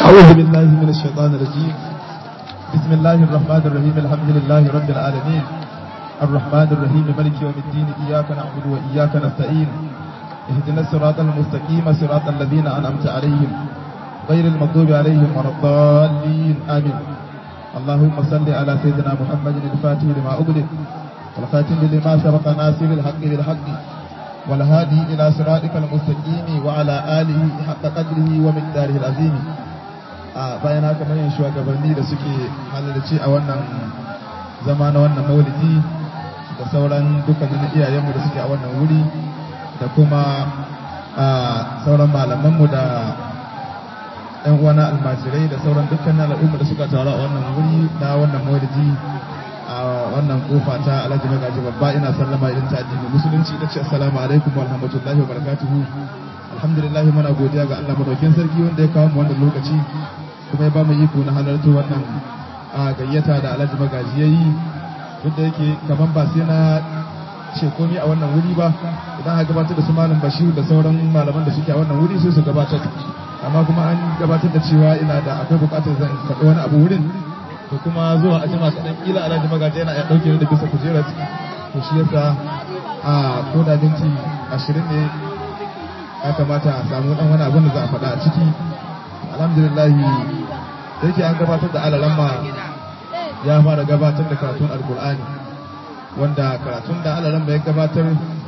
أعوذ بالله من الشيطان الرجيم بسم الله الرحمن الرحيم الحمد لله رب العالمين الرحمن الرحيم ملك يوم الدين إياك نعبد وإياك نستعين اهدنا الصراط المستقيم صراط الذين أنعمت عليهم غير المغضوب عليهم ولا الضالين آمين اللهم صل على سيدنا محمد الفاتح لما أغلق والخاتم لما سبق ناصر الحق بالحق والهادي إلى صراطك المستقيم وعلى آله حق قدره ومقداره العظيم bayan haka manyan shugabanni da suke halarci a wannan zama na wannan maulidi da sauran dukkanin iyayenmu da suke a wannan wuri da kuma sauran malamanmu da yan uwana almajirai da sauran dukkanin al'umma da suka taru a wannan wuri na wannan maulidi a wannan kofa ta alhaji magaji babba ina sallama idan ta addinin musulunci ta ce assalamu alaikum wa rahmatullahi wa barakatuhu alhamdulillah muna godiya ga Allah madaukin sarki wanda ya kawo mu wannan lokaci kuma ya ba mu iko na halarta wannan gayyata da alhaji magaji yayi duk da yake kaman ba sai na ce komai a wannan wuri ba idan aka gabatar da su malam bashir da sauran malaman da suke a wannan wuri sai su gabatar amma kuma an gabatar da cewa ina da akwai bukatar zan faɗi wani abu wurin to kuma zuwa a jima kaɗan kila alhaji magaji yana ya ɗauke da bisa kujerar to shi yasa a ko da minti ashirin ne ya kamata a samu ɗan wani abin da za a faɗa a ciki alhamdulillah da yake an gabatar da alalamma ya fara gabatar da karatun alkur'ani wanda karatun da alalamma ya gabatar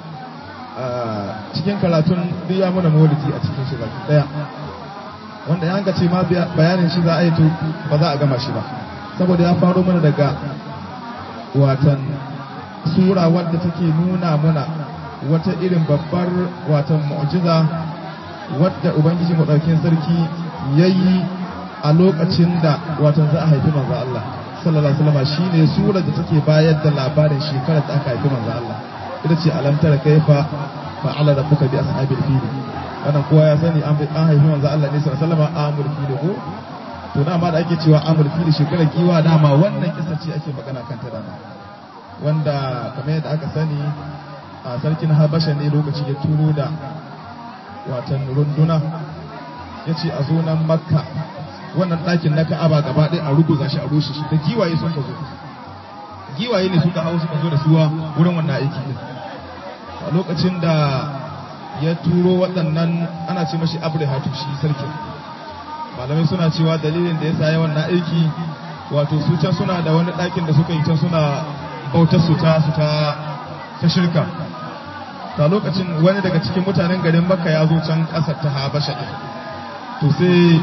cikin karatun duk ya muna maulidi a cikin shi baki daya wanda ya ce ma bayanin shi za a yi to ba za a gama shi ba saboda ya faro mana daga watan sura wadda take nuna muna wata irin babbar watan mu'jiza wadda ubangiji maɗaukin sarki ya yi a lokacin da watan za a haifi manzo Allah sallallahu alaihi wasallam shine sura da take bayar da labarin shekarar da aka haifi manzo Allah ita ce alam tara kaifa fa'ala rabbuka bi ashabil fil wannan kowa ya sani an haifi manzo Allah ne sallallahu alaihi wasallam amul fil ko to dama da ake cewa amul fil shekarar giwa dama wannan kisa ce ake magana kan ta dama wanda kamar yadda aka sani a sarkin Habasha ne lokaci ya turo da watan runduna ya ce a zo nan makka wannan ɗakin na ka'aba gaba ɗaya a ruguza shi a rushe shi da giwaye sun ka zo giwaye ne suka hau suka zo da suwa wurin wannan aiki din a lokacin da ya turo waɗannan ana ce mashi abrahatu shi sarkin malamai suna cewa dalilin da ya sa wannan aiki wato su can suna da wani ɗakin da suka yi can suna bautar su ta su ta ta shirka ta lokacin wani daga cikin mutanen garin makka ya zo can ƙasar ta habasha ɗin to sai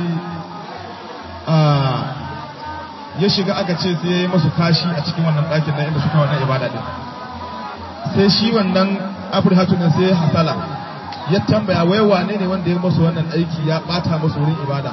ya shiga aka ce sai ya yi masu kashi a cikin wannan ɗakin nan inda suka wannan ibada ɗin sai shi wannan afirhatu ne sai hasala ya tambaya wai wane ne wanda ya masu wannan aiki ya ɓata masu wurin ibada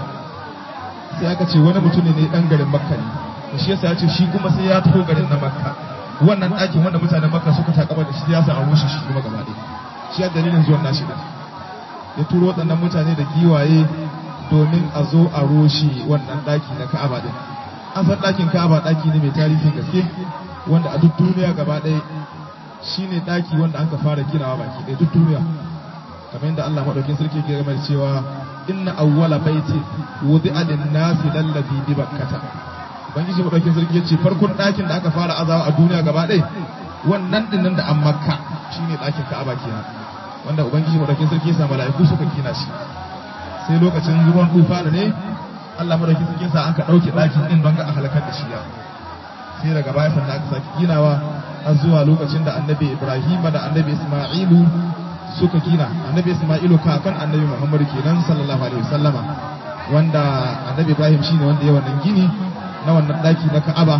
sai aka ce wani mutum ne ɗan garin makka ne da shi yasa ya ce shi kuma sai ya taho garin na makka wannan ɗakin wanda mutanen makka suka takaba da shi ya sa a rushe shi kuma gaba ɗaya shi ya dalilin zuwan nashi ɗin ya turo waɗannan mutane da giwaye domin a zo a roshe wannan ɗaki na ka'aba ɗin an san ɗakin ka'aba ɗaki ne mai tarihin gaske wanda a duk duniya gaba ɗaya shi ne ɗaki wanda an ka fara ginawa baki ɗaya duk duniya kamar yadda Allah maɗaukin sarki ke game da cewa inna awwala baiti wudi'a lin-nasi lallazi bi bakkata ubangiji maɗaukin sarki ya ce farkon ɗakin da aka fara azawa a duniya gaba ɗaya wannan ɗin da an makka shine ɗakin ka'aba kenan wanda ubangiji madaukin sarki ya sa mala'iku suka kina shi sai lokacin ruwan tufa da ne Allah madaukin sarki sa an ka dauke dakin din don ga a halakar da shi ya sai daga baya sannan aka saki ginawa har zuwa lokacin da annabi Ibrahim da annabi Isma'ilu suka gina annabi Isma'ilu kakan annabi Muhammad kenan sallallahu alaihi wasallama wanda annabi Ibrahim shine wanda ya wannan gini na wannan daki na Ka'aba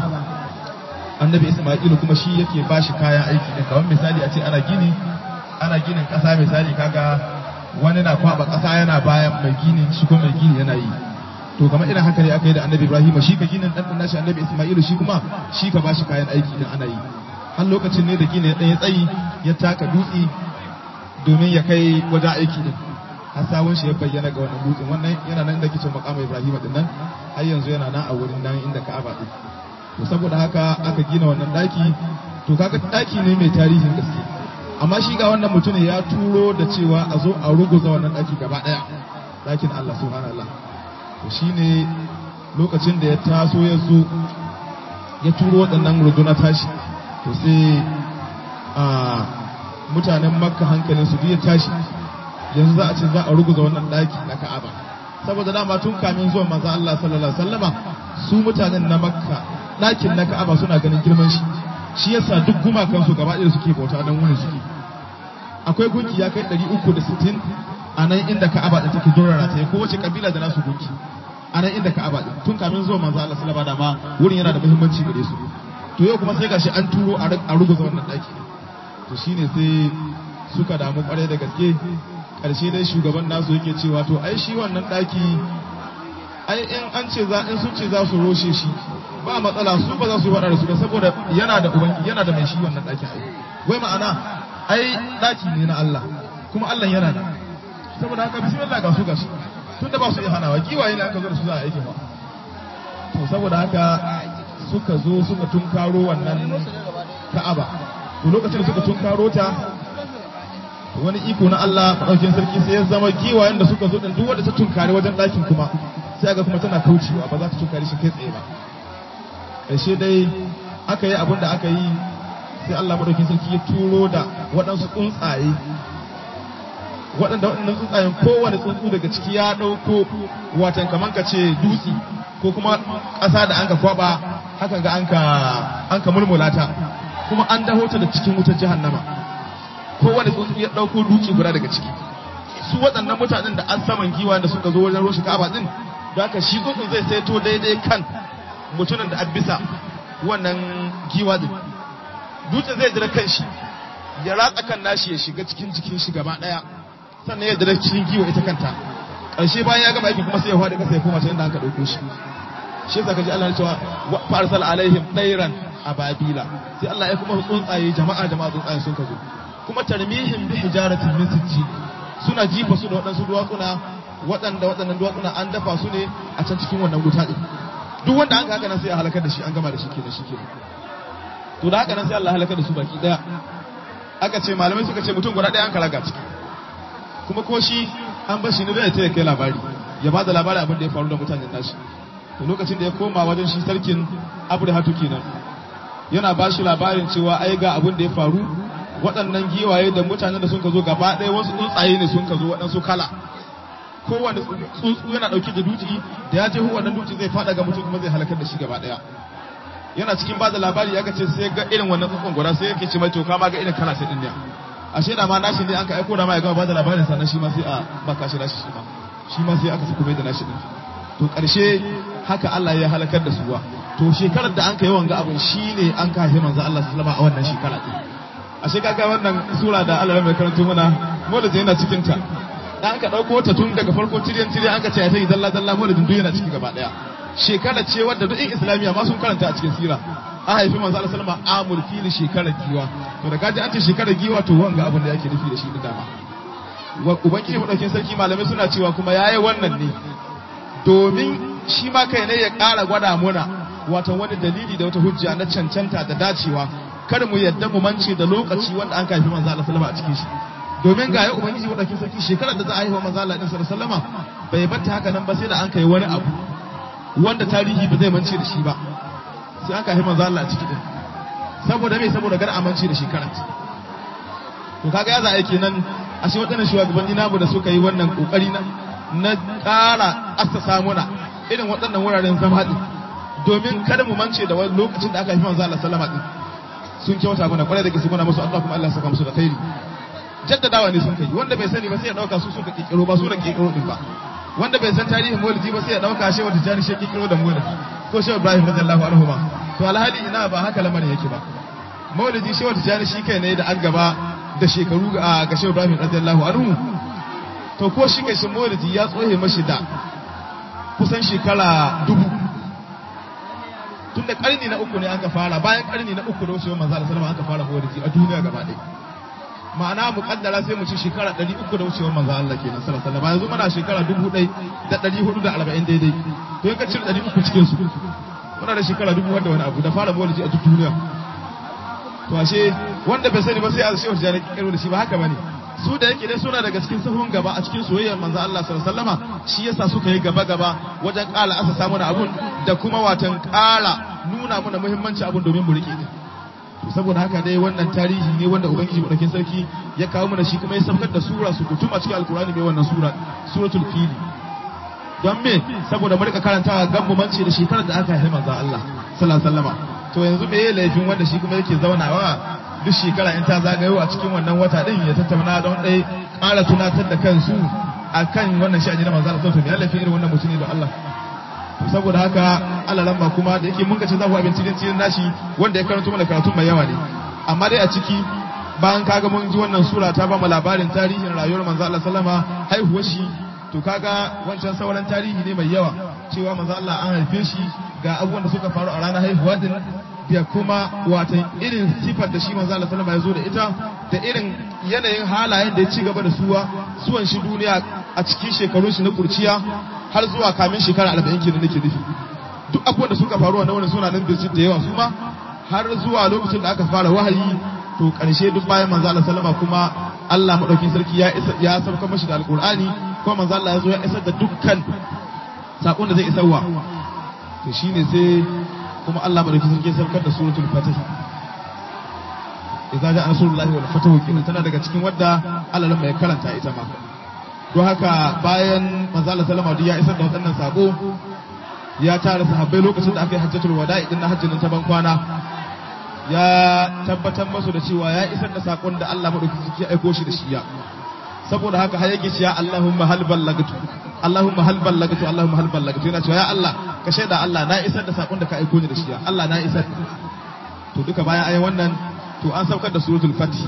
annabi Isma'ilu kuma shi yake bashi kayan aiki din kamar misali a ce ana gini ana ginin ƙasa misali kaga wani na kwaba ƙasa yana bayan mai gini shi ko mai gini yana yi to kamar irin haka ne aka yi da annabi ibrahim shi ka ginin ɗan nashi annabi isma'ilu shi kuma shi ka bashi kayan aiki idan ana yi har lokacin ne da gini ya ɗaya tsayi ya taka dutse domin ya kai wajen aiki din har sawun shi ya bayyana ga wannan dutsen wannan yana nan da kicin makamu ibrahim din nan har yanzu yana nan a wurin nan inda ka'aba din to saboda haka aka gina wannan daki to kaga daki ne mai tarihin gaske amma shi ga wannan mutumin ya turo da cewa a zo a ruguza wannan daki gaba daya dakin Allah subhanallah to shine lokacin da ya taso ya zo ya turo waɗannan runduna tashi to sai a mutanen makka hankalin su ya tashi yanzu za a ce za a ruguza wannan ɗaki na ka'aba saboda dama tun kamin zuwan manzo Allah sallallahu alaihi wasallama su mutanen na makka ɗakin na ka'aba suna ganin girman shi shi yasa duk gumakan su gaba ɗaya suke bauta don wani suke akwai gunki ya kai 360 a nan inda ka'aba ɗin take durara ta ko wace kabila da nasu gunki a nan inda ka'aba ɗin tun kamin zuwan manzo Allah sallallahu alaihi wasallama wurin yana da muhimmanci gare su to yau kuma sai gashi an turo a ruguza wannan ɗaki to shine sai suka damu kwarai da gaske ƙarshe dai shugaban nasu yake cewa to ai shi wannan ɗaki ai in an ce za in sun ce za su roshe shi ba matsala su ba za su yi waɗa da su ba saboda yana da ubangi yana da mai shi wannan ɗakin ai wai ma'ana ai ɗaki ne na Allah kuma Allah yana da saboda haka bismillah ga su ga su tunda ba su iya hanawa kiwaye ne aka zo da su za a aike ba to saboda haka suka zo suka tunkaro wannan ka'aba to lokacin da suka tunkaro ta wani iko na Allah maɗaukin sarki sai ya zama giwayen da suka zo ɗin duk wanda ta tunkare wajen ɗakin kuma sai ga kuma tana kaucewa ba za ta tunkare shi kai tsaye ba ƙarshe dai aka yi abin da aka yi sai Allah maɗaukin sarki ya turo da waɗansu tsuntsaye waɗanda waɗannan tsuntsayen kowane tsuntsu daga ciki ya ɗauko watan kamar ka ce dutse ko kuma ƙasa da an ka kwaɓa hakan ga an ka mulmula ta kuma an daho ta da cikin wutar jahannama kowane tsuntsu ya ɗauko duki guda daga ciki su waɗannan mutanen da an saman giwa da suka zo wajen roshi kaba din da haka shi tsuntsun zai saito daidai kan mutumin da abisa wannan giwa din dutsen zai jira kan shi ya ratsa kan nashi ya shiga cikin jikin shi gaba ɗaya sannan ya jira cikin giwa ita kanta ƙarshe bayan ya gama aiki kuma sai ya faɗi ƙasa ya koma can inda aka ɗauko shi shi yasa kaji Allah ya cewa fa arsal alaihim dairan ababila sai Allah ya kuma tsuntsaye jama'a jama'a tsuntsaye sun ka zo kuma tarmihin bi hijaratin min sijji suna jifa su da waɗansu duwatsuna waɗanda waɗannan duwatsuna an dafa su ne a can cikin wannan wuta ɗin duk wanda an haka nan sai a halakar da shi an gama da shi kenan shi kenan to da haka nan sai Allah halakar da su baki daya aka ce malamai suka ce mutum guda ɗaya an kalaga ciki kuma ko shi an bar shi ne da ya kai labari ya ba da labarin abin da ya faru da mutanen nashi to lokacin da ya koma wajen shi sarkin abrahatu kenan yana ba shi labarin cewa ai ga abin da ya faru waɗannan giwaye da mutanen da sun ka zo gaba ɗaya wasu tsuntsaye ne sun ka zo waɗansu kala kowane tsuntsu yana ɗauke da duci da ya je wannan duci zai faɗa ga mutum kuma zai halakar da shi gaba ɗaya yana cikin ba da labari ya ce sai ga irin wannan tsuntsun guda sai yake ce mai to kama ga irin kala sai ɗin ne ashe da ma nashi ne an ka aiko da ma ya gama ba da labarin sannan shi ma sai a baka shi nashi shi ma shi ma sai aka sako mai da nashi ɗin to ƙarshe haka Allah ya halakar da su ba to shekarar da an ka yi wanga abin shine an ka haifi manzo Allah sallama a wannan shekara ɗin ashe kaga wannan sura da Allah mai karanto mana maulidin yana cikin ta dan aka dauko ta tun daga farko tiryan tiryan aka ce sai dalla dalla maulidin duk yana ciki gaba daya shekara ce wadda duk in islamiya ma sun karanta a cikin sira an haifi manzo Allah sallama amul fil shekarar giwa to da kaji an ce shekarar giwa to wanga abin da yake nufi da shi da dama wa ubangiji madaukin sarki malamai suna cewa kuma yayi wannan ne domin shi ma kai ne ya ƙara gwada muna watan wani dalili da wata hujja na cancanta da dacewa kar mu yadda mu mance da lokaci wanda an kafi manzo Allah sallama a cikin shi domin ga ya ubangiji wadakin sarki shekarar da za a yi wa manzo Allah sallama bai batta haka nan ba sai da an kai wani abu wanda tarihi ba zai mance da shi ba sai an kafi manzo Allah a ciki din saboda me saboda gar amince da shekarar to kaga ya za a kenan a shi waɗannan shugabanni namu da suka yi wannan kokari na na ƙara assasa muna irin waɗannan wuraren zama din domin kada mu mance da wani lokacin da aka haifi manzo Allah sallama din sun kyauta mana kwarai da gaske muna musu Allah kuma Allah saka musu da khairi jaddadawa ne sun kai wanda bai sani ba sai ya dauka su suka kikiro ba su da kikiro din ba wanda bai san tarihin maulidi ba sai ya dauka shi wata jani shi kikiro da maulidi ko shi Ibrahim radiyallahu anhu ba to alhali ina ba haka lamarin yake ba maulidi shi wata jani shi kai ne da an gaba da shekaru ga ga shi Ibrahim radiyallahu anhu to ko shi kai shi maulidi ya tsohe mashi da kusan shekara dubu tun da karni na uku ne aka fara bayan karni na uku da wucewar manzo Allah sallama aka fara maulidi a duniya gaba ɗaya ma'ana mu kaddara sai mu ci shekara 300 da wucewar manzo Allah kenan sallallahu alaihi wasallam yanzu muna shekara 1440 daidai to in ka cire 300 cikin su muna da shekara 1000 wanda wani abu da fara maulidi a duk duniya to ashe wanda bai sani ba sai a shehu jani kiro da shi ba haka bane su da yake dai suna daga cikin sahun gaba a cikin soyayyar manzo Allah sallallahu alaihi wasallama shi yasa suka yi gaba gaba wajen ƙara asa samu na abun da kuma watan ƙara nuna mana muhimmanci abun domin mu rike to saboda haka dai wannan tarihi ne wanda ubangiji madaukin sarki ya kawo mana shi kuma ya saukar da sura su kutum a cikin alkurani mai wannan sura suratul fili don me saboda mu rika karantawa gan mu mance da shekarar da aka haifi manzo Allah sallallahu alaihi wasallama to yanzu me yayin laifin wanda shi kuma yake zaunawa duk shekara in ta zagayo a cikin wannan wata din ya tattauna don dai ƙara tunatar da kansu akan wannan sha'ani na manzo Allah sallallahu alaihi wasallam me laifin irin wannan mutune da Allah saboda haka Allah lamba kuma da yake mun ga ce za ku abinci din cikin nashi wanda ya karanto mana karatu mai yawa ne amma dai a ciki bayan kaga mun ji wannan sura ta ba mu labarin tarihin rayuwar manzo Allah sallama haihuwar shi to kaga wancan sauran tarihi ne mai yawa cewa manzo Allah an haife shi ga abubuwan da suka faru a ranar haihuwa din da kuma watan irin sifar da shi manzo Allah sallama ya zo da ita da irin yanayin halayen da ya ci gaba da suwa suwan shi duniya a cikin shekarun shi na kurciya har zuwa kamin shekara arba'in kenan nake nufi duk abubuwan da suka faru a wani suna nan birjit da yawa su ma har zuwa lokacin da aka fara wahayi to karshe duk bayan manzo Allah sallama kuma Allah madaukin sarki ya isa ya sauka mashi da alqur'ani kuma manzo Allah ya zo ya isar da dukkan sakon da zai isarwa to shine sai kuma Allah madaukin sarki ya saukar da suratul fatih idza ja'a nasrullahi wal fatahu kenan tana daga cikin wadda Allah mai karanta ita ma don haka bayan manzala salama ya isar da waɗannan sako ya tara sahabbai lokacin da aka yi hajjatul wada'i din na hajjin ta ban kwana ya tabbatar masu da cewa ya isar da sakon da Allah madaukakin ya aiko shi da shi ya saboda haka har yake cewa Allahumma hal ballagtu Allahumma hal ballagtu Allahumma hal ballagtu yana cewa ya Allah ka shaida Allah na isar da sakon da ka aiko ni da shi ya Allah na isar to duka bayan ayi wannan to an saukar da suratul fatih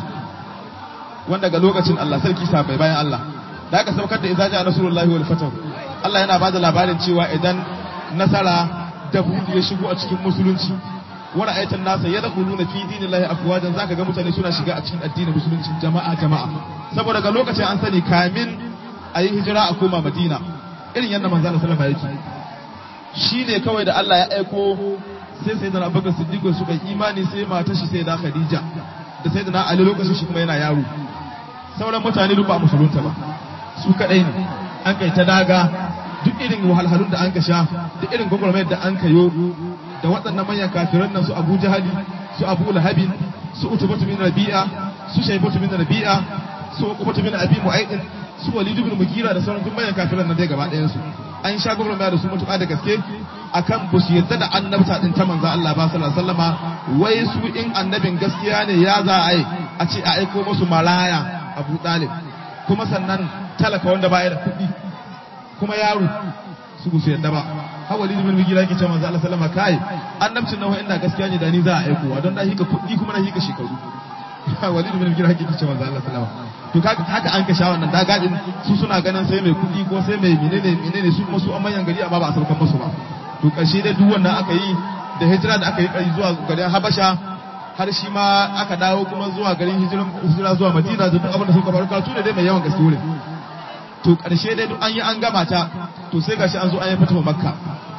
wanda ga lokacin Allah sarki sabai bayan Allah da aka saukar da idza ja'a rasulullahi wal fatahu Allah yana bada labarin cewa idan nasara da buɗe ya shigo a cikin musulunci wa ra'aytan nasa yadkhuluna fi dinillahi afwajan zaka ga mutane suna shiga a cikin addinin musulunci jama'a jama'a saboda ga lokacin an sani kamin a yi hijira a koma Madina irin yadda manzo Allah sallallahu alaihi wasallam shine kawai da Allah ya aiko sai sai da Abubakar Siddiq suka imani sai matar shi sai da Khadija da sai da Ali lokacin shi kuma yana yaro sauran mutane duk ba musulunta ba su kadai ne an kai ta daga duk irin wahalhalun da an ka sha da irin gwagwarmayar da an ka yo da waɗannan manyan kafiran nan su Abu Jahali su Abu Lahabin su Utbatu bin Rabi'a su Shaybatu bin Rabi'a su Uqbatu bin Abi Mu'ayd su Walid bin Mughira da sauran duk manyan kafiran nan dai gaba ɗayan su an sha gwagwarmaya da su mutuƙa da gaske akan ba su yadda da annabta din ta manzo Allah ba sallallahu alaihi wasallama wai su in annabin gaskiya ne ya za a yi a ce a aiko musu maraya Abu Talib kuma sannan talaka wanda baya da kuɗi kuma yaro su su yadda ba har walid bin mugira yake cewa manzo Allah sallama kai annabcin nan inda gaskiya ne da ni za a aiko wa don da hika kuɗi kuma na hika shekaru walid bin mugira yake cewa manzo Allah sallama to kaga haka an ka sha wannan dagadin su suna ganin sai mai kuɗi ko sai mai menene menene su kuma su an manyan gari amma ba a saukan musu ba to ƙarshe dai duk wannan aka yi da hijira da aka yi ƙari zuwa garin Habasha har shi ma aka dawo kuma zuwa garin hijira zuwa Madina da duk abin da suka faru karatu da dai mai yawan gaske wurin to ƙarshe dai duk an yi an gama ta to sai gashi an zo an yi fatawa Makka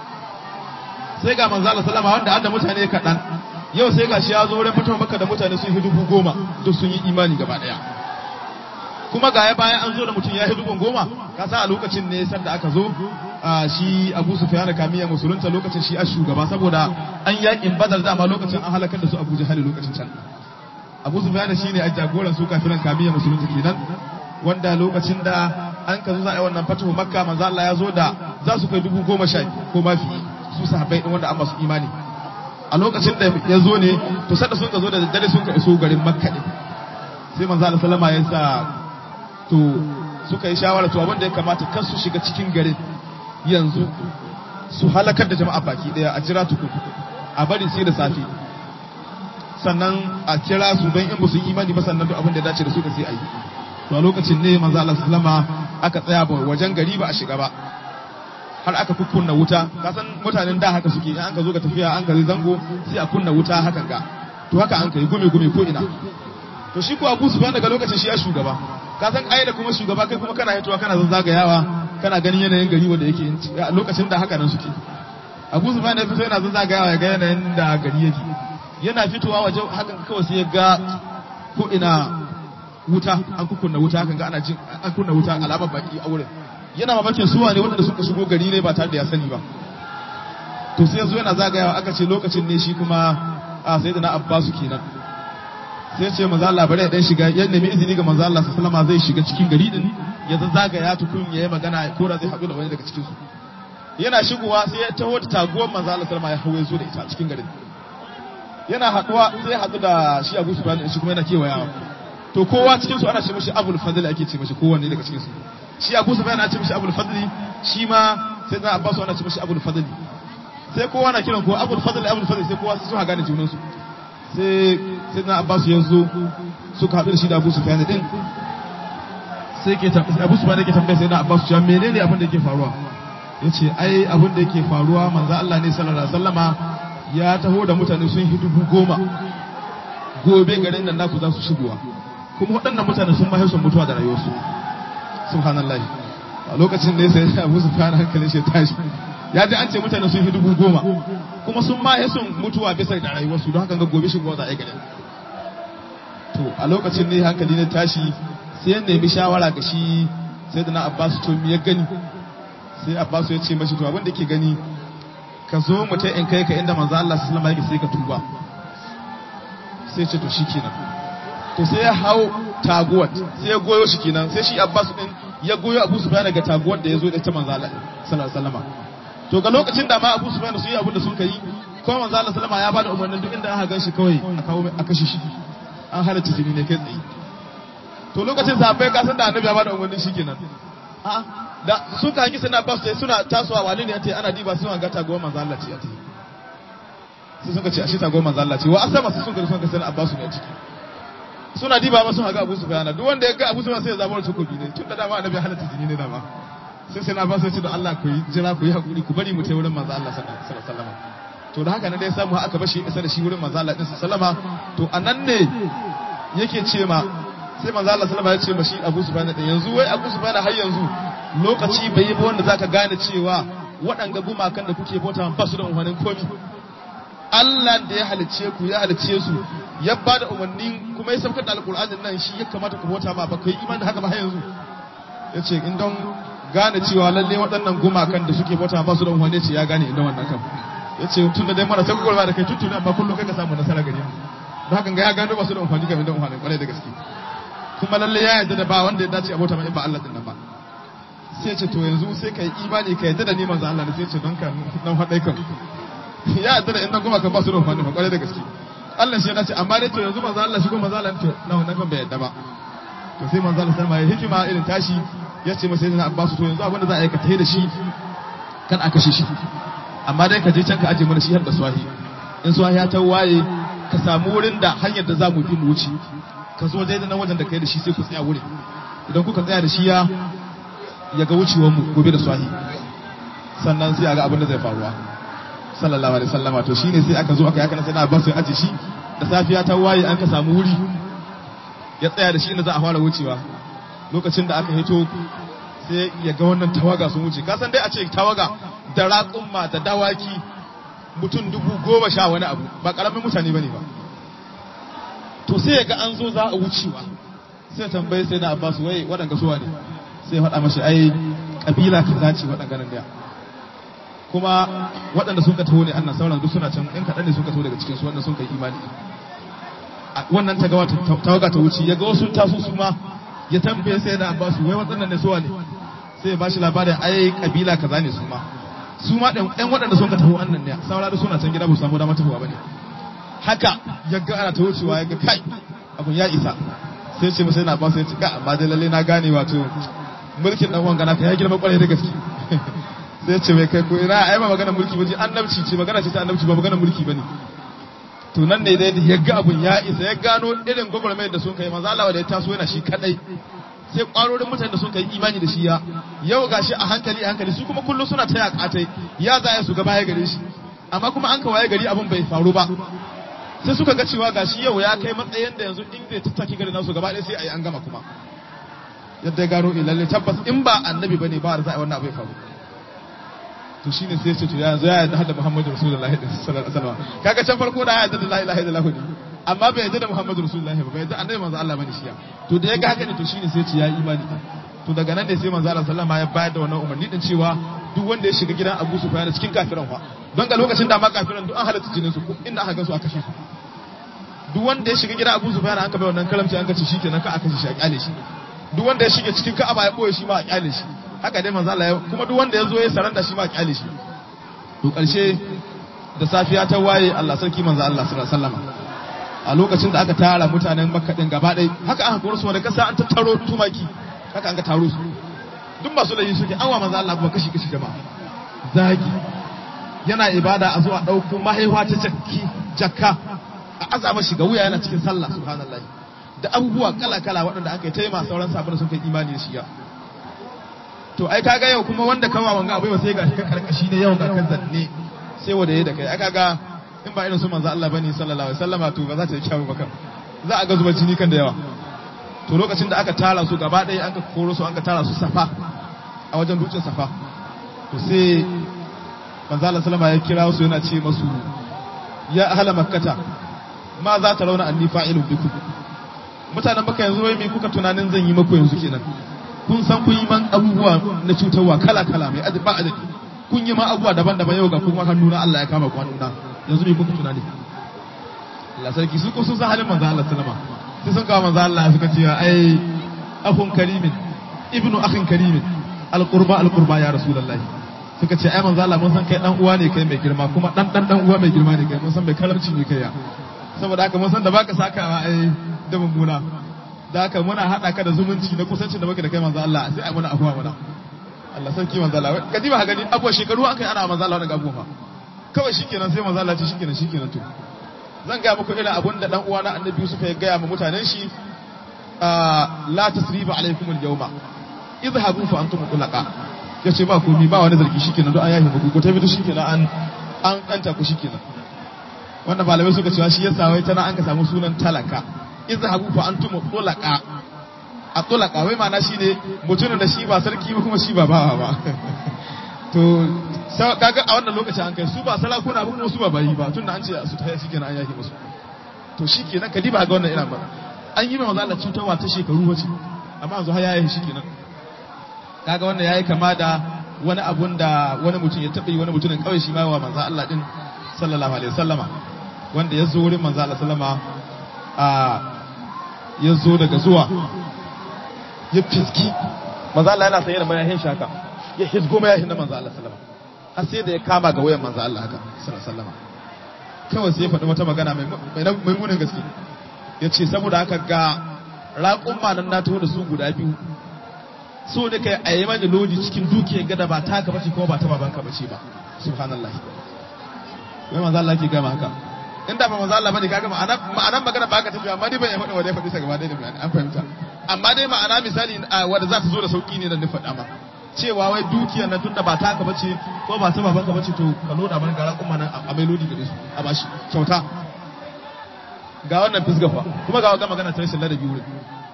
sai ga manzo Allah sallama wanda da mutane kaɗan yau sai gashi ya zo wurin fatawa Makka da mutane sun yi dubu goma duk sun yi imani gaba ɗaya kuma ga ya bayan an zo da mutum ya yi dubun goma ka san a lokacin ne sanda aka zo shi Abu Sufyan da Kamiya musulunta lokacin shi a shugaba saboda an yakin Badar dama lokacin an halakar da su Abu Jahal lokacin can Abu Sufyan shine a jagoran su kafiran Kamiya musulunta kenan wanda lokacin da an ka zo za a yi wannan fatahu Makka manzo Allah ya zo da za su kai dubu goma sha ko mafi su sahabbai din wanda an masu imani a lokacin da ya zo ne to sada sun ka zo da daddare sun ka iso garin Makka ne sai manzo Allah sallama ya sa to suka yi shawara to abin da ya kamata kan su shiga cikin garin yanzu su halakar da jama'a baki daya a jira tukun a bari sai da safe sannan a kira su don in ba su imani ba sannan duk abin da ya dace da su ka sai a yi to a lokacin ne manzo Allah sallama aka tsaya ba wajen gari ba a shiga ba har aka kukkunna wuta ka san mutanen da haka suke in an ka zo ga tafiya an ka zango sai a kunna wuta hakan ga to haka an kai gume gume ko ina to shi ko Abu Sufyan daga lokacin shi ya shugaba ka san ai da kuma shugaba kai kuma kana hitowa kana zazzagayawa kana ganin yanayin gari wanda yake lokacin da haka nan suke Abu Sufyan ya fito yana zazzagayawa ya ga yanayin da gari yake yana fitowa waje hakan kawai sai ya ga ko ina wuta an kukunna wuta kan ga ana jin an kunna wuta alamar baki a wurin yana mamakin suwa ne waɗanda suka shigo gari ne ba tare da ya sani ba to sai yanzu yana zagayawa aka ce lokacin ne shi kuma a sai da na abbasu kenan sai ce manzo Allah bari ya dan shiga ya nemi izini ga manzo Allah sallallahu alaihi zai shiga cikin gari din ya zagaya tukun yayi magana ko da zai haɗu da wani daga cikin su yana shigowa sai ya taho da taguwar manzo Allah sallallahu alaihi ya hawo zo da ita cikin garin yana haɗuwa sai haɗu da shi Abu Sufyan shi kuma yana kewayawa to kowa cikin su ana ce mishi Abul Fadl ake ce mishi kowanne daga cikin su shi Abu Sufyan ana ce mishi Abul Fadl shi ma sai da Abbas ana ce mishi Abul Fadl sai kowa na kiran ko Abul Fadl Abul Fadl sai kowa su gane junan su sai sai na Abbas ya zo suka haɗu da shi da Abu Sufyan din sai ke Abu Sufyan yake tambaya sai na Abbas cewa menene abin da yake faruwa yace ai abin da yake faruwa manzo Allah ne sallallahu alaihi wasallama ya taho da mutane sun yi dubu goma gobe garin nan naku za su shigowa kuma waɗannan mutane sun mahaisu mutuwa da rayuwarsu subhanallahi a lokacin da ya sai abu su fara hankalin shi tashi ya ji an ce mutane sun yi dubu goma kuma sun mahaisu mutuwa bisa da rayuwarsu don haka ga gobe shigowa za a yi garin to a lokacin ne hankali ne tashi sai ya nemi shawara ga shi sai da na abbasu to ya gani sai abbasu ya ce mashi to abin da ke gani ka zo mu ta in kai ka inda manzo Allah sallallahu alaihi wasallam sai ka tuba sai ce to shikenan to sai ya hau taguwar sai ya goyo shi kenan sai shi Abbas din ya goyo Abu Sufyan daga taguwar da ya zo da ta manzo Allah sallallahu alaihi wasallam to ga lokacin da ma Abu Sufyan su yi abin da sun kai kuma manzo Allah sallallahu ya bada umarnin duk inda aka ganshi kawai a kawo a kashe shi an halatta jini ne kai tsaye to lokacin sahabbai ka san da annabi ya bada umarnin shi kenan a'a da suka hangi suna ba su suna tasowa wani ne ya ce ana diba suna ga taguwar manzo Allah ce ya ce sai suka ce ashe taguwar manzo Allah ce wa asama su sun ga sun ga sai Abbasu ne a ciki suna diba ma sun haga Abu Sufyan duk wanda ya ga Abu Sufyan sai ya zama takobi ne tun da dama annabi halatta jini ne dama sai sai na ba su ce da Allah ku yi jira ku yi hakuri ku bari mu tai wurin manzo Allah sallallahu alaihi wasallam to da haka ne dai samu aka bashi isa da shi wurin manzo Allah din sallama to anan ne yake ce ma sai manzo Allah sallama ya ce ma shi Abu Sufyan din yanzu wai Abu Sufyan har yanzu lokaci bai yi ba wanda zaka gane cewa waɗanga gumakan da kuke bauta ba su da umarnin komi Allah da ya halicce ku ya halicce su ya ba da umarni kuma ya saukar da alƙur'anin nan shi ya kamata ku bauta ma ba ku yi imani da haka ba har yanzu ya ce in don gane cewa lalle waɗannan gumakan da suke bauta ba su da umarni ce ya gane inda wannan kan ya ce tun da dai mara sai gwagwarma da kai tuntun amma kullum kai ka samu nasara gare mu don haka ga ya gano ba su da umarni game da umarni kwarai da gaske kuma lalle ya yarda da ba wanda ya dace a bauta ma in ba Allah din nan ba sai ce to yanzu sai ka yi imani ka yadda da ni manzo Allah ne sai ce don ka nan haɗai kan ya yadda da inda kuma ka ba su da amfani ba kwarai da gaske Allah shi ya dace amma dai to yanzu manzo Allah shi kuma manzo Allah to na wannan kan bai yadda ba to sai manzo Allah sallama ya hikima irin tashi ya ce masa yana Abbas to yanzu abin da za a yi ka tayi da shi kan a kashe shi amma dai ka je can ka aje mana shi har da swahi in swahi ya ta waye ka samu wurin da hanyar da za mu bi mu wuce ka zo daidai nan wajen da kai da shi sai ku tsaya wurin idan kuka tsaya da shi ya ya ga wucewarmu gobe da swahi sannan sai a ga abin da zai faruwa sallallahu alaihi sallama to shine sai aka zo aka yaka sai na ba su aje shi da safiya ta waye an ka samu wuri ya tsaya da shi inda za a fara wucewa lokacin da aka hito sai ya ga wannan tawaga sun wuce ka san dai a ce tawaga da raƙumma da dawaki mutum dubu goma sha wani abu ba ƙaramin mutane bane ba to sai ya ga an zo za a wucewa sai tambaye sai na abbasu wai waɗanga suwa ne sai faɗa mashi ai ƙabila ka zaci waɗanda nan daya kuma waɗanda sun ka taho ne annan sauran duk suna can in kaɗan ne sun ka taho daga cikin su wanda sun kai imani wannan ta gawa tawaga ta wuce ya ga wasu taso su ma ya tambaye sai da abbasu wai waɗannan ne suwa ne sai ya bashi labarin ai ƙabila kaza ne su ma su ma ɗan waɗanda sun ka taho annan ne saura da suna can gida ba su samu damar tafiya ba ne haka ya ga ana ta wucewa ya ga kai abun ya isa sai ce masa yana ba sai ce ka amma dai lalle na gane wato mulkin dan wanga naka ya girma kwarai da gaske sai ce mai kai ko ina ai ba magana mulki ba ce annabci ce magana ce ta annabci ba magana mulki bane to nan ne dai ya ga abun ya isa ya gano irin gwagwarmayar da sun kai manzo Allah da ya taso yana shi kadai sai kwarorin mutane da sun kai imani da shi ya yau gashi a hankali a hankali su kuma kullum suna taya katai ya zaya su gaba ya gare shi amma kuma an kawaye gari abun bai faru ba sai suka ga cewa gashi yau ya kai matsayin da yanzu in zai tattaki gari nasu gaba ɗaya sai a yi an gama kuma yadda ya gano ilalle tabbas in ba annabi bane ba da za a yi wannan abu ya faru to shine sai ce to yanzu ya yarda da Muhammadu Rasulullahi sallallahu alaihi wasallam kaga can farko da ya yarda da la ilaha illallah ne amma bai yarda da Muhammadu Rasulullahi ba bai yarda annabi manzo Allah bane shi to da ya ga haka ne to shine sai ce ya imani to daga nan ne sai manzo Allah sallama ya bayar da wannan umarni din cewa duk wanda ya shiga gidan Abu Sufyan cikin kafiran fa don ga lokacin da ma kafiran duk an halatta jinin su inda aka gansu a kashe su duk wanda ya shiga gidan Abu Sufyan an ka bai wannan kalamci an ka ce shikenan ka aka kashe shi a kyale shi duk wanda ya shiga cikin Ka'aba ya boye shi ma a kyale shi haka dai manzo Allah ya kuma duk wanda ya zo ya saranda shi ma a kyale shi to karshe da safiya ta waye Allah sarki manzo Allah sallallahu alaihi wasallam a lokacin da aka tara mutanen Makka din gaba ɗaya haka aka koro su da kasa an tattaro tumaki haka an ka taro su duk masu laifi suke an wa manzo Allah ba kashi kashi jama'a zagi yana ibada a zuwa ɗauko mahaifa ta jakki jakka a azama shi ga wuya yana cikin sallah subhanallahi da abubuwa kala kala waɗanda aka yi ta yi masu sauran sabon sun kai imani da shi ya to ai kaga yau kuma wanda kawa wanga abai ba sai ga shi kan karkashi ne yau ga kan zanne sai wanda yayi da kai aka ga in ba irin su manzo Allah bane sallallahu alaihi wasallama to ba za ta yi kyawu ba kan za a ga zubar jini kan da yawa to lokacin da aka tara su gaba ɗaya an ka koro su an ka tara su safa a wajen dutsen safa to sai manzo Allah sallama ya kira su yana ce masu ya ahla makkata ma za ta rauna anni fa'ilun bikum mutanen baka yanzu wai me kuka tunanin zan yi maku yanzu kenan kun san kun yi man abubuwa na cutarwa kala kala mai ba adadi kun yi ma abubuwa daban-daban yau ga kuma hannuna Allah ya kama ku hannuna yanzu me kuka tunani Allah sarki su ko sun san halin manzo Allah sallama sai sun kawo manzo Allah suka ce ai akhun karimin ibnu akhin karimin alqurba alqurba ya rasulullahi suka ce ai manzo Allah mun san kai dan uwa ne kai mai girma kuma dan dan dan uwa mai girma ne kai mun san mai karamci ne kai ya saboda haka mun san da baka sakawa ai da mummuna da haka muna hada ka da zumunci da kusanci da muke da kai manzo Allah sai ai muna afuwa muna Allah sarki manzo Allah kadi ba gani abuwa shekaru an kai ana manzo Allah wannan abuwa kawai shikenan sai manzo Allah ce shikenan shikenan to zan gaya muku irin abun da dan uwana annabi Yusuf ya gaya ma mutanen shi la tasriba alaikum al-yawma idhabu fa antum tulaqa yace ba komai ba wani zargi shikenan don an yahi muku ko tafi shikenan an an kanta ku shikenan wannan malamai suka cewa shi yasa wai tana an ka samu sunan talaka idhabu fa antum tulaqa a tulaqa wai ma'ana shine mutumin da shi ba sarki ba kuma shi ba bawa ba to kaga a wannan lokacin an kai su ba sarakuna ba kuma su ba bayi ba tunda an ce su ta shi kenan an yaki musu to shi kenan ka diba ga wannan ina ba an yi manzo Allah cutarwa ta shekaru wace amma yanzu har yayi shi kenan kaga wannan yayi kama da wani abun da wani mutum ya taɓa yi wani mutumin kawai shi ma wa manzo Allah din sallallahu alaihi wasallama wanda ya zo wurin manzo Allah sallama a ya zo daga zuwa ya fiski manzo Allah yana sanye da mayahin shaka ya hizgo mayahin na manzo Allah sallama har sai da ya kama ga wayan manzo Allah haka sallallahu kawai sai ya faɗi wata magana mai munin gaske ya ce saboda haka ga raƙun nan na taho da su guda biyu so da kai a yi mani lodi cikin dukiyar gada ba ta bace kuma ba ta babanka bace ba subhanallah wai manzo Allah ke gama haka in da ba manzo Allah bane kaga ma'ana ma'anan magana ba ka tafi amma dai ban ya faɗa wanda ya faɗi sa gaba ɗaya da an fahimta amma dai ma'ana misali wanda za ta zo da sauki ne da ni faɗa ma cewa wai dukiyar na tunda ba taka bace ko ba ta babanka bace to ka loda mana gara kuma nan a mai lodi gare su a bashi kyauta ga wannan fisgafa kuma ga ga magana ta rashin ladabi wurin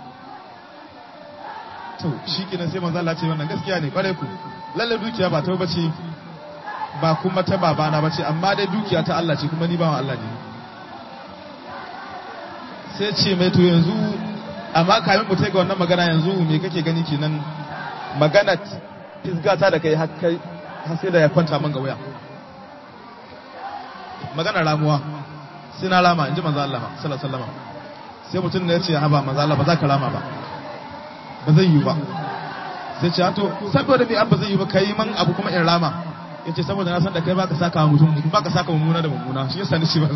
to shi kenan sai manzo Allah ce wannan gaskiya ne kware ku lalle dukiya ba ta bace ba kuma ta babana bace amma dai dukiya ta Allah ce kuma ni bawan Allah ne sai ce mai to yanzu amma kamin mu ga wannan magana yanzu me kake gani kenan magana fisgata da kai har sai da ya kwanta man ga waya magana ramuwa sai na rama in ji manzo Allah sallallahu alaihi wasallam sai mutum ne ya ce haba manzo Allah ba za ka rama ba ba zai yi ba sai ce to saboda me ba zai yi ba kai man abu kuma in rama yace saboda na san da kai baka saka mutum baka saka mummuna da mummuna shi yasa ni shi ba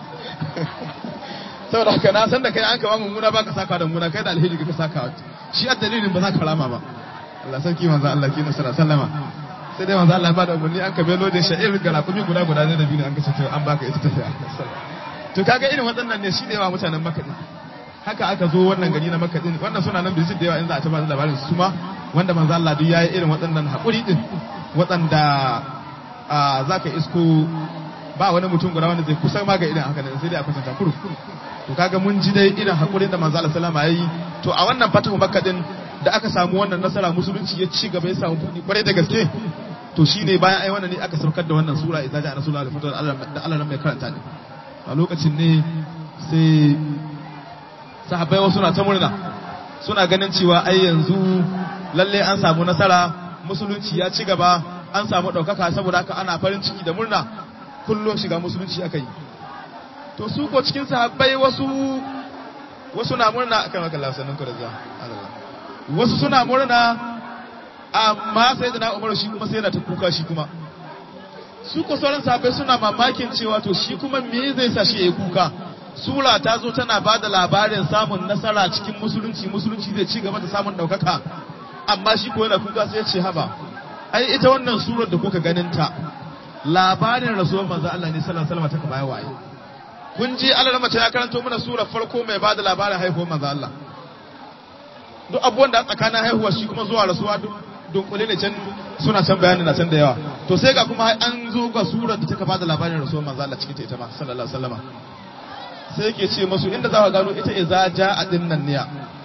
saboda haka na san da kai an kama mummuna baka saka da mummuna kai da alheri ka saka shi a dalilin ba za ka rama ba Allah sarki manzo Allah ki nasara sallama sai dai manzo Allah ba da umarni an ka belo da sha'ir ga rakumi guda guda ne da biyu an ka ce an baka ita tafiya to kaga irin waɗannan ne shi da yawa mutanen Makka din haka aka zo wannan gari na Makka din wannan suna nan bijin da yawa in za a ta ba labarin su ma wanda manzo Allah duk yayi irin waɗannan haƙuri din waɗanda za ka isko ba wani mutum guda wanda zai kusa ma ga irin haka ne sai dai a kwatanta kuru to kaga mun ji dai irin haƙurin da manzo Allah sallama yayi to a wannan fatahu Makka din da aka samu wannan nasara musulunci ya ci gaba ya samu buɗi kwarai da gaske to shine bayan ai wannan ne aka saukar da wannan sura idza ja'a rasulullahi da fatahu Allah da Allah mai karanta ne a lokacin ne sai sahabbai wasu na ta murna suna ganin cewa ai yanzu lalle an samu nasara musulunci ya ci gaba an samu ɗaukaka saboda haka ana farin ciki da murna kullum shiga musulunci aka yi to su ko cikin sahabbai wasu wasu na murna akan haka lasanin ku da zuwa wasu suna murna amma sai da na umaru shi kuma sai da ta kuka shi kuma su ko sauran sahabbai suna mamakin cewa to shi kuma me zai sa shi yayi kuka sura ta zo tana ba da labarin samun nasara cikin musulunci musulunci zai ci gaba da samun ɗaukaka amma shi ko yana kuka sai ya ce haba ai ita wannan surar da kuka ganin ta labarin rasuwar manzo Allah ne sallallahu alaihi wasallam ta baya waye kun ji Allah mace ya karanto mana surar farko mai ba da labarin haihuwar manzo Allah duk abubuwan da tsakanin haihuwar shi kuma zuwa rasuwa duk dunkule ne can suna can bayanin na can da yawa to sai ga kuma an zo ga surar da take ba da labarin rasuwar manzo Allah cikin ta ita ma sallallahu alaihi wasallam sai yake ce masu inda za ka gano ita iza ja a dinnan niya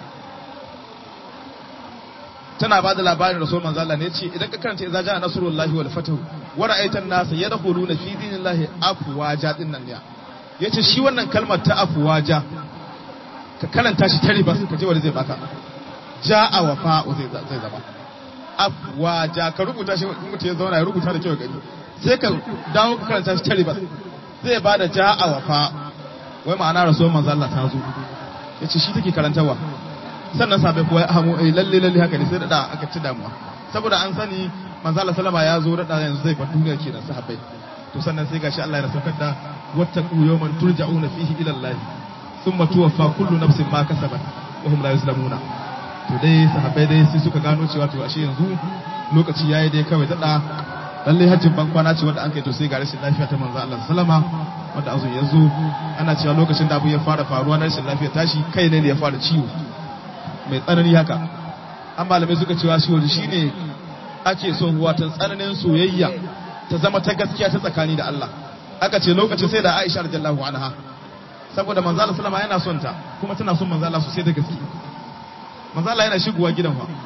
tana ba da labarin rasul manzo Allah ne ce idan ka karanta iza ja nasrullahi wal fatahu wa ra'aitan nas yadkhuluna fi dinillahi afwaja dinnan niya yace shi wannan kalmar ta afwaja ka karanta shi tare bas ka je wanda zai baka ja'a wa fa'u zai zai zama afwaja ka rubuta shi mutum ya zauna ya rubuta da kyau gani sai ka dawo ka karanta shi tare bas zai bada ja'a wa fa'u wai ma'ana rasuwar manzo Allah ta zo yace shi take karantawa sannan sabai kuwa ya hamu eh lalle lalle haka ne sai da aka ci damuwa saboda an sani manzo Allah sallama ya zo da yanzu zai bar duniya kenan sahabbai to sannan sai gashi Allah ya saukar da wattaqu yawman turja'una fihi ila Allah thumma tuwaffa kullu nafsin ma kasabat wa hum la yuzlamuna to dai sahabbai dai sai suka gano cewa to ashe yanzu lokaci yayi dai kawai dada lalle hajjin ban kwana ce wanda an kai to sai ga rashin lafiya ta manzo Allah sallama wanda azu ya zo ana cewa lokacin da abu ya fara faruwa na rashin lafiya tashi kai ne ya fara ciwo mai tsanani haka an malamai suka cewa shi wani shine ake so watan tsananin soyayya ta zama ta gaskiya ta tsakani da Allah aka ce lokacin sai da Aisha radiyallahu anha saboda manzo Allah sallama yana son ta kuma tana son manzo Allah sosai da gaske manzo Allah yana shigowa gidan fa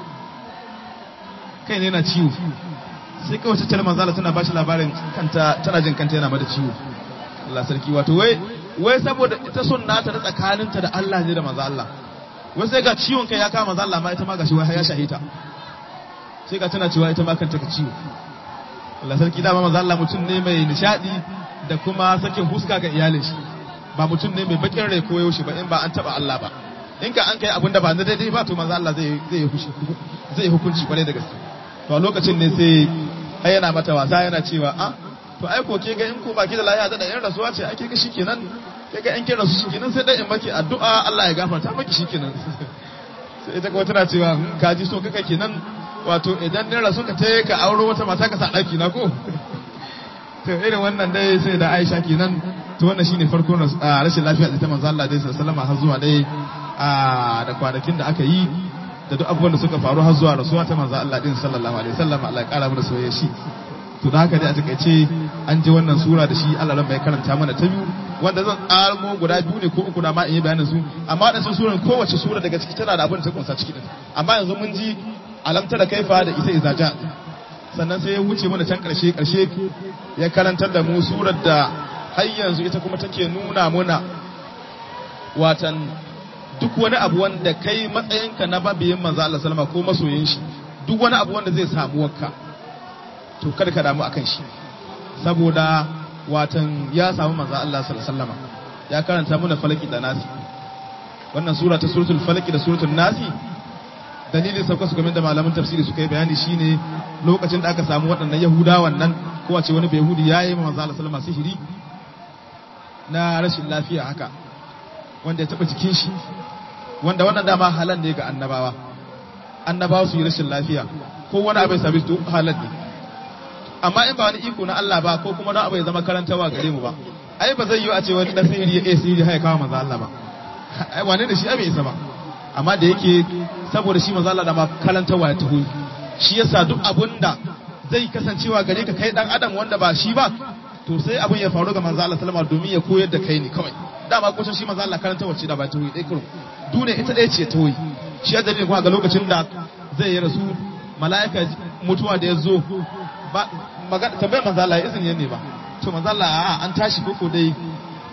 kai ne yana ciwo sai kawai ta tare manzo Allah tana bashi labarin kanta tana jin kanta yana mata ciwo Allah sarki wato wai wai saboda ita son nata da tsakaninta da Allah ne da manzo Allah wai sai ga ciwon kai ya kama manzo Allah ma ita ma gashi wai ya shahita sai ga tana cewa ita ma kanta ka ciwo Allah sarki dama manzo Allah mutum ne mai nishadi da kuma sakin huska ga iyalin shi ba mutum ne mai bakin rai ko yaushe ba in ba an taba Allah ba in ka an kai abin da ba na daidai ba to manzo Allah zai zai zai hukunci kwarai da gaske to a lokacin ne sai ai yana mata wasa yana cewa a to ai ko ke ga in ko baki da lafiya da yan rasuwa ce ake ga shikenan ke ga in kin rasu shikenan sai dai in maki addu'a Allah ya gafarta maki shikenan sai ita kuma tana cewa ka ji so kaka kenan wato idan ne rasu ka tayi ka auro wata mata ka sa daki na ko to irin wannan dai sai da Aisha kenan to wannan shine farkon rashin lafiya da ta manzo Allah dai sallallahu alaihi wasallam har zuwa dai da kwanakin da aka yi da duk abubuwan da suka faru har zuwa rasuwa ta manzo Allah din sallallahu alaihi wasallam Allah ya kara mana soyayya shi to da haka dai a takaice an ji wannan sura da shi Allah ran bai karanta mana ta biyu wanda zan tsarmo guda biyu ne ko uku da ma in yi bayanin su amma da sun suran kowace sura daga ciki tana da abin da ta kunsa ciki din amma yanzu mun ji alamta da kaifa da isa izaja sannan sai ya wuce mana can karshe karshe ya karantar da mu surar da har yanzu ita kuma take nuna muna watan duk wani abu wanda kai matsayinka na babiyin manzo Allah sallama ko masoyin shi duk wani abu wanda zai samu wakka to kada ka damu akan shi saboda watan ya samu manzo Allah sallama ya karanta mana falaki da nasi wannan sura ta suratul falaki da suratul nasi dalilin sauka su game da malaman tafsiri suka yi bayani shine lokacin da aka samu waɗannan yahudawan nan ko a ce wani bai yahudi ya yi manzo Allah sallama sihiri na rashin lafiya haka wanda ya taɓa jikin shi wanda wannan dama halal ne ga annabawa annabawa su yi rashin lafiya ko wani abu ya sami su halal ne amma in ba wani iko na Allah ba ko kuma na abu ya zama karantawa gare mu ba ai ba zai yi a ce wani dan sihiri ya sihiri ya kawo manzo Allah ba ai wane da shi abin isa ba amma da yake saboda shi manzo Allah da ma karantawa ya taho shi yasa duk abunda zai kasancewa gare ka kai dan adam wanda ba shi ba to sai abin ya faru ga manzo Allah sallama domin ya koyar da kai ne kawai dama ko shi manzo Allah karanta wacce da ba ta wuyi dai kurum dune ita ɗaya ce ta wuyi shi ya dalilin kuma ga lokacin da zai yi rasu mala'ika mutuwa da ya zo ba magana tambayar manzo Allah izini ne ba to manzo Allah a an tashi koko dai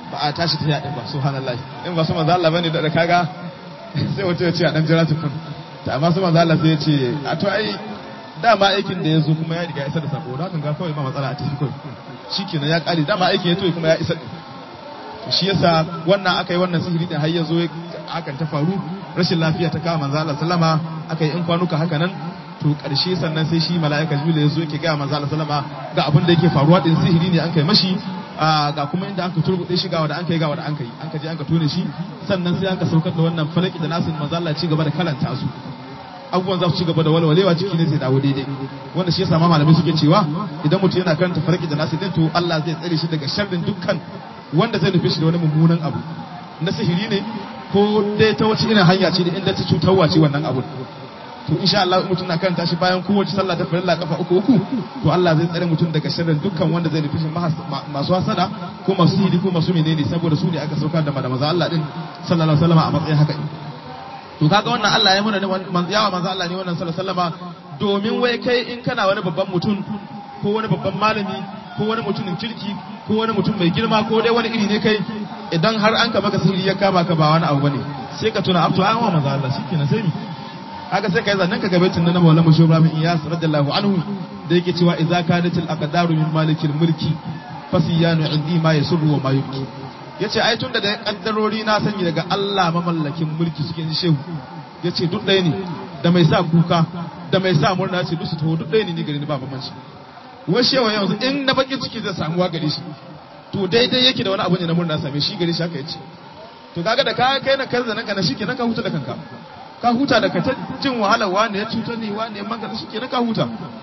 ba a tashi ta yaɗin ba subhanallahi in ba su manzo Allah bane da kaga sai wata ya ce a dan jira tukun ta amma su manzo Allah sai ya ce a to ai dama aikin da ya zo kuma ya riga ya isa da sako don ga kawai ba matsala a tafi kawai shikenan ya kare dama aikin ya to kuma ya isa shi yasa wannan aka yi wannan sihiri din har ya zo hakan ta faru rashin lafiya ta kawo manzo Allah sallama aka yi in kwanuka haka nan to karshe sannan sai shi mala'ika jibril ya zo yake ga manzo Allah sallama ga abin da yake faruwa din sihiri ne an kai mashi ga kuma inda aka turbuɗe shi ga wanda an kai ga wanda an kai an ka je an ka tone shi sannan sai aka saukar da wannan falaki da nasin manzo Allah ci gaba da kalanta su abubuwan za su ci gaba da walwalewa ciki ne sai dawo daidai wanda shi yasa ma malamai suke cewa idan mutum yana karanta falaki da nasin din to Allah zai tsare shi daga sharrin dukkan wanda zai nufi shi da wani mummunan abu na sihiri ne ko dai ta wace irin hanya ce da inda ta cutarwa ce wannan abu to insha Allah mutum na karanta shi bayan kowace sallah ta farilla kafa uku uku to Allah zai tsare mutum daga sharrin dukkan wanda zai nufi shi masu hasada ko masu sihiri ko masu menene saboda su ne aka saukar da maza Allah din sallallahu alaihi wasallam a matsayin haka to kaga wannan Allah ya muna yawa manzo Allah ne wannan sallallahu alaihi wasallama domin wai kai in kana wani babban mutum ko wani babban malami ko wani mutumin kirki ko wani mutum mai girma ko dai wani iri ne kai idan har an ka maka sihiri ya kama ka ba wani abu bane sai ka tuna abto an wa manzo Allah shikenan sai ni haka sai kai zannan ka gabe tunan Maulana Musho Ibrahim Iyas radiyallahu anhu da yake cewa idza kanatil aqdaru min malikil mulki fasiyanu indi ma yasurru wa ma yubki yace ai tunda da kaddarori na sani daga Allah mamallakin mulki suke ji shehu yace duk ɗaya ne da mai sa kuka da mai sa murna ce duk su taho duk ɗaya ne ni gari ni ba bambanci wai shewa yanzu in na bakin ciki zai samuwa gare shi to daidai yake da wani abu ne na murna same shi gare shi haka yace to kaga da ka kai na kanza nan kana shikenan ka huta da kanka ka huta da ka ta jin wahalar wani ya cutar ne wani ya manga shikenan ka huta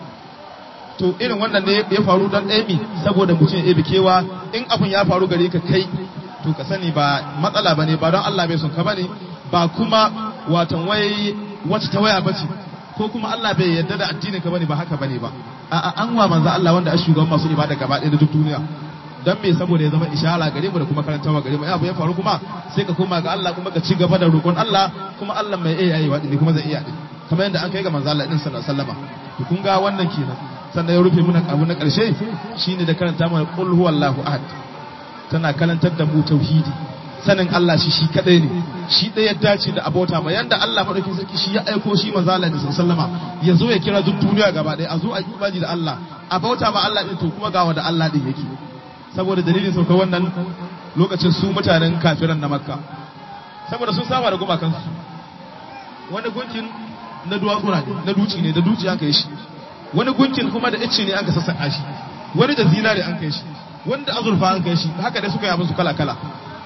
to irin wannan ne ya faru don ɗaya saboda mutum ya kewa in abun ya faru gare ka kai to ka sani ba matsala ba ne ba don Allah bai son ka bane ba kuma watan wai wacce ta waya bace ko kuma Allah bai yarda da addinin ka bane ba haka bane ba a'a an wa manzo Allah wanda a shugaban masu ibada gaba ɗaya da duk duniya dan me saboda ya zama ishara gare mu da kuma karantawa gare mu abu ya faru kuma sai ka koma ga Allah kuma ka ci gaba da roƙon Allah kuma Allah mai iya yi wadi kuma zai iya din kamar yadda an kai ga manzo Allah din sallallahu alaihi wasallam to kun ga wannan kenan sannan ya rufe muna abu na ƙarshe shine da karanta mana qul huwallahu ahad tana karantar da mu tauhidi sanin Allah shi shi kadai ne shi ɗaya dace da abota ma yanda Allah madaukin sarki shi ya aiko shi manzo Allah sallallahu alaihi wasallam ya zo ya kira duk duniya gaba ɗaya a zo a yi imani da Allah a bauta ma Allah din to kuma ga wanda Allah din yake saboda dalilin sauka wannan lokacin su mutanen kafiran na makka saboda sun saba da gumakansu wani gunkin na duwatsu ne na duci ne da duci an kai shi wani gunkin kuma da ice ne an ka sassaƙa shi wani da zinare an kai shi wani da azurfa an kai shi haka dai suka yi abin su kala kala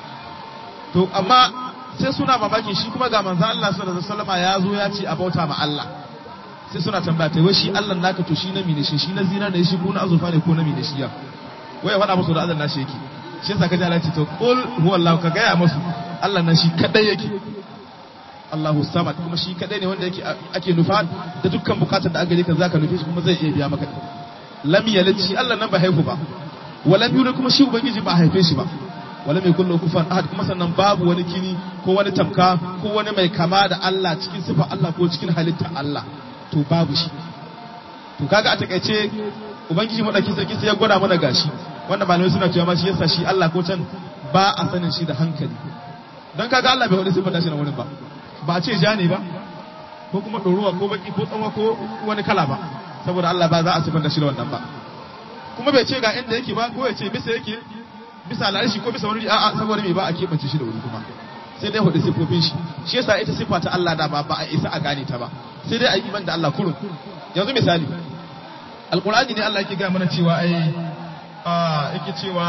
to amma sai suna mamakin shi kuma ga manzo Allah sallallahu alaihi wasallam ya zo ya ce a bauta ma Allah sai suna tambaya ta wai shi Allah naka to shi na mine shi shi na zinare ne shi ko na azurfa ne ko na mine shi ya wai ya faɗa musu da azan nashi yake shi yasa kaji Allah ce to qul huwallahu ka gaya musu Allah nan shi kadai yake Allahu samad kuma shi kadai ne wanda yake ake nufa da dukkan bukatar da aka gare ka zaka nufi shi kuma zai iya biya maka lam yalid shi Allah nan ba haihu ba walam yulid kuma shi ubangiji ba haife shi ba walam yakul lahu kufuwan ahad kuma sannan babu wani kini ko wani tamka ko wani mai kama da Allah cikin sifa Allah ko cikin halitta Allah to babu shi to kaga a takaice ubangiji madaukin sarki sai ya gwada mana gashi wanda malamai suna cewa ma shi yasa shi Allah ko can ba a sanin shi da hankali dan kaga Allah bai wani sifanta shi na wurin ba ba a ce ja ne ba ko kuma ɗoruwa ko baki ko tsawa ko wani kala ba saboda Allah ba za a sifanta shi da wannan ba kuma bai ce ga inda yake ba ko ya ce bisa yake bisa al'arshi ko bisa wani a'a saboda me ba a keɓance shi da wuri kuma sai dai hudu sifofin shi shi yasa ita sifa ta Allah da ba ba a isa a gane ta ba sai dai a yi iman da Allah kurun yanzu misali alqur'ani ne Allah yake ga mana cewa ai a yake cewa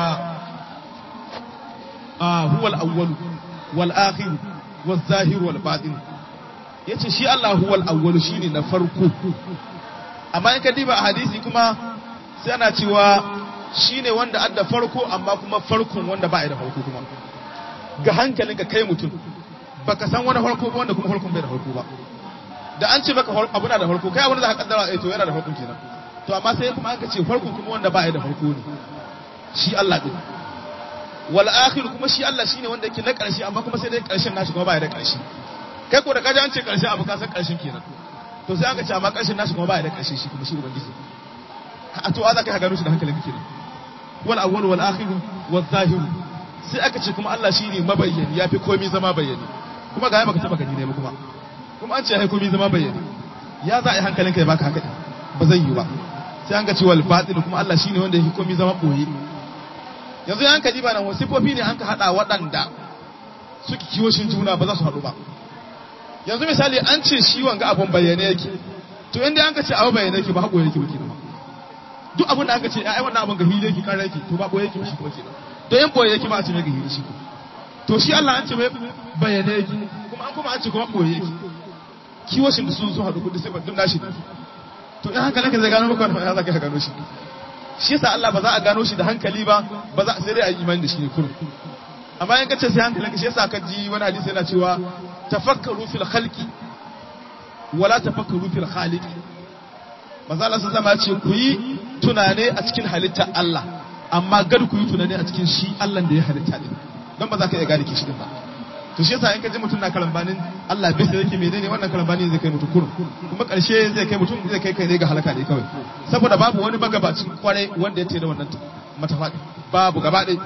a huwal awwal wal akhir wal zahir wal batin yace shi Allah huwal awwal shine na farko amma in ka diba a hadisi kuma sai ana cewa shine wanda adda farko amma kuma farkon wanda ba da farko kuma ga hankalinka kai mutum baka san wani farko ba wanda kuma farkon bai da farko ba da an ce maka abu na da farko kai wanda za ka kaddara eh to yana da farko kenan to amma sai kuma aka ce farkon kuma wanda ba da farko ne shi Allah din wal akhir kuma shi Allah shine wanda yake na karshe amma kuma sai dai karshen nashi kuma ba da karshe kai ko da kaji an ce karshe abu ka san karshen kenan to sai aka ce amma karshen nashi kuma ba da karshe shi kuma shi ubangiji a to za ka gano shi da hankalin kenan wal awwal wal akhir wal zahir sai aka ce kuma Allah shine mabayyani yafi komai zama bayyani kuma ga baka taba gani ne ba kuma kuma an ce ya komai zama bayyani ya za a yi hankalinka ya baka haka ba zai yi ba sai an ga cewa al-batil kuma Allah shine wanda yake komai zama boye yanzu ya hankali ba nan wasifofi ne an ka hada waɗanda suke kiwoshin juna ba za su haɗu ba yanzu misali an ce shi wanga abun bayyane yake to inda an ka ce abu bayyane yake ba haƙo yake ba kenan duk abin da aka ce ai wannan abin ga hili yake kan yake to ba boye yake shi kuma kenan to in boye yake ba a ce mai ga hili shi to shi Allah an ce mai bayyane yake kuma an kuma an ce kuma boye yake kiwoshin da sun zo haɗu kudi sai ba duk nashi to in hankalinka zai gano maka wannan ya za ka gano shi shi yasa Allah ba za a gano shi da hankali ba ba za sai dai a yi imani da shi ne kurum amma in kace sai hankalinka shi yasa ka ji wani hadisi yana cewa tafakkaru fil khalqi wala tafakkaru fil khaliqi manzo Allah sun zama ce ku yi tunane a cikin halitta Allah amma gar ku yi tunane a cikin shi Allah da ya halitta din don ba za ka iya gane kishi din ba to shi yasa in ka ji mutum na kalambanin Allah bai sai yake menene wannan kalambani zai kai mutum kurum kuma karshe zai kai mutum zai kai kai ne ga halaka ne kawai saboda babu wani magabacin kwarai wanda ya tere wannan matafa babu gaba ɗaya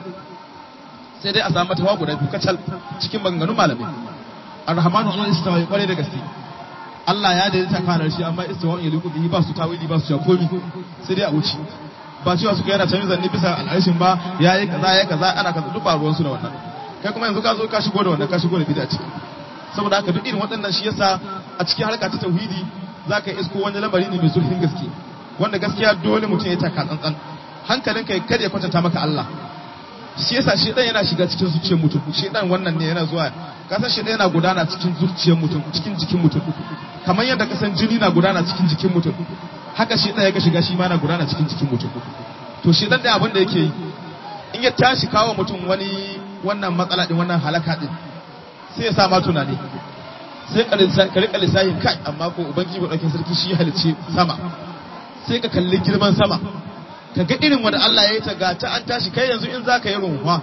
sai dai a samu matafa guda biyu kacal cikin maganganun malamai arrahmanu an istawa ya kwarai da gaske Allah ya daidaita kanar shi amma istawa ya liku bihi ba su tawili ba su ja komi sai dai a wuce ba cewa suka yana canza zanni bisa al'arshin ba yayi kaza yayi kaza ana kaza duk ba ruwan su da wannan kai kuma yanzu ka zo ka shigo da wannan ka shigo da bid'a ciki saboda haka duk irin waɗannan shi yasa a cikin harka ta tauhidi zaka isko wani lamari ne mai zurfin gaske wanda gaskiya dole mutum ya taka tsantsan hankalin kai kada ya kwatanta maka Allah shi yasa shi dan yana shiga cikin zuciyar mutum shi dan wannan ne yana zuwa kasan shi yana gudana cikin zuciyar mutum cikin jikin mutum kamar yadda kasan jini na gudana cikin jikin mutum haka shi dan ya shiga shi ma na gudana cikin jikin mutum to shi dan da abin da yake yi in ya tashi kawo mutum wani wannan matsala din wannan halaka din sai ya sa ma tunani sai ka rika lissahin kai amma ko ubangiji ba dauke sarki shi halicce sama sai ka kalli girman sama ka ga irin wanda Allah ya yi ta ga ta an tashi kai yanzu in za ka yi runwa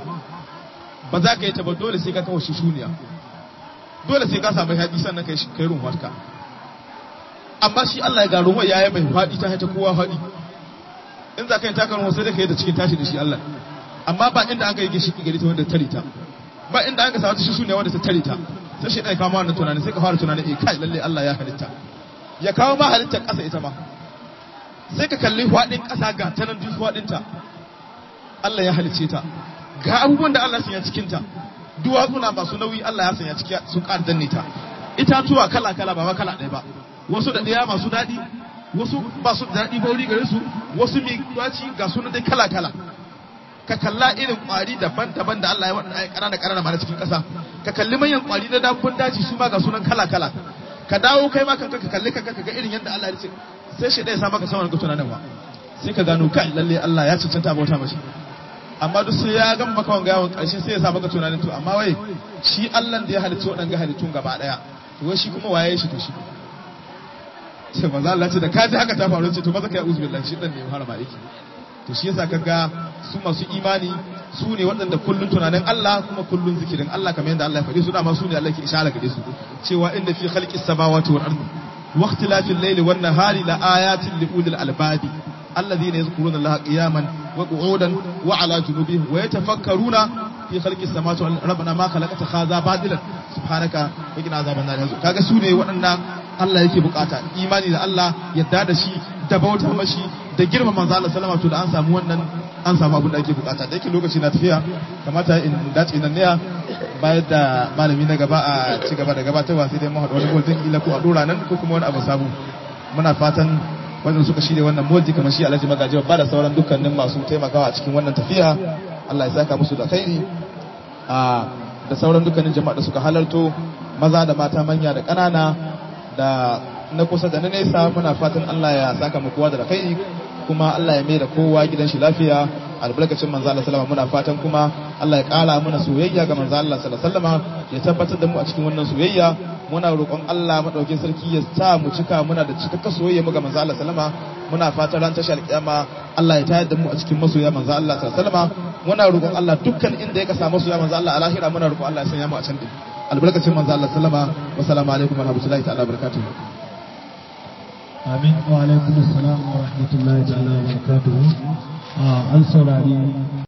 ba za ka yi ta ba dole sai ka kawo shi shuniya dole sai ka samu haɗi sannan ka yi runwa ka amma shi Allah ya ga runwa ya yi mai faɗi ta haita kowa faɗi in za ka yi taka runwa sai da ka yi da cikin tashi da shi Allah amma ba inda an ka yi ginshiki gari ta wanda tare ta ba inda an ka samu shi shuniya wanda ta tare ta sai shi ɗaya kama wannan tunanin sai ka fara tunanin eh kai lalle Allah ya halitta ya kawo ma halittar ƙasa ita ma sai ka kalli faɗin ƙasa ga ta nan duk faɗinta Allah ya halice ta ga abubuwan da Allah sanya cikinta duwatsuna masu nauyi Allah ya sanya ciki sun ƙara danne ta itatuwa kala kala ba kala ɗaya ba wasu da ɗaya masu daɗi wasu ba su daɗi ba wuri gare su wasu mai daci ga sunan dai kala kala ka kalla irin ƙwari daban-daban da Allah ya waɗanda ƙanana ƙanana ma na cikin ƙasa ka kalli manyan ƙwari na dabbun daji su ma ga sunan kala kala ka dawo kai ma kanka ka kalli kanka ka ga irin yadda Allah ya ce sai shi ɗaya sa maka sama ga tunanin wa sai ka gano kai lalle Allah ya cancanta bauta mashi amma duk sai ya gama maka wanga yawon ƙarshe sai ya sa maka tunanin to amma wai shi Allah da ya halicci waɗanga halittun gaba ɗaya to wai shi kuma waye shi to shi sai manzo Allah ce da ka ji haka ta faru ce to maza kai uzu billahi shi dan ne ya fara ma aiki to shi yasa kaga su masu imani su ne waɗanda kullun tunanin Allah kuma kullun zikirin Allah kamar yadda Allah ya faɗi su dama su ne Allah ke ishara gare su cewa inda fi khalqis samawati wal ardi واختلاف الليل والنهار لآيات لأولي الألباب الذين يذكرون الله قياما وقعودا وعلى جنوبهم ويتفكرون في خلق السماوات والارض ربنا ما خلقت هذا باطلا سبحانك وقنا عذاب النار kaga su ne waɗanda Allah yake bukata imani da Allah yadda da shi da bauta mashi da girma manzo Allah sallama to da an samu wannan an samu abin da ake bukata da yake lokaci na tafiya kamata in dace nan ne bayar da malami na gaba a ci gaba da gabatarwa sai dai mu haɗu wani boltin kila ko a dora nan ko kuma wani abu sabu muna fatan wanda suka shirya wannan moji kamar shi Alhaji Magaji ba da sauran dukkanin masu taimakawa a cikin wannan tafiya Allah ya saka musu da khairi a da sauran dukkanin jama'a da suka halarto maza da mata manya da ƙanana da na kusa da na nesa muna fatan Allah ya saka mu kowa da khairi kuma Allah ya mai da kowa gidan shi lafiya albarkacin manzo Allah sallama muna fatan kuma Allah ya kara mana soyayya ga manzo Allah sallallahu ya tabbatar da mu a cikin wannan soyayya muna roƙon Allah madaukin sarki ya sa mu cika muna da cikakken soyayya mu ga manzo Allah sallama muna fatan ran tashar kiyama Allah ya tayar da mu a cikin masoya manzo Allah sallallahu muna roƙon Allah dukkan inda ya kasa masoya manzo Allah a lahira muna roƙon Allah ya sanya mu a can din albarkacin manzo Allah sallama wa salamu alaikum wa rahmatullahi ta'ala barakatuh amin wa alaikum assalam wa rahmatullahi ta'ala wa barakatuhu an saurari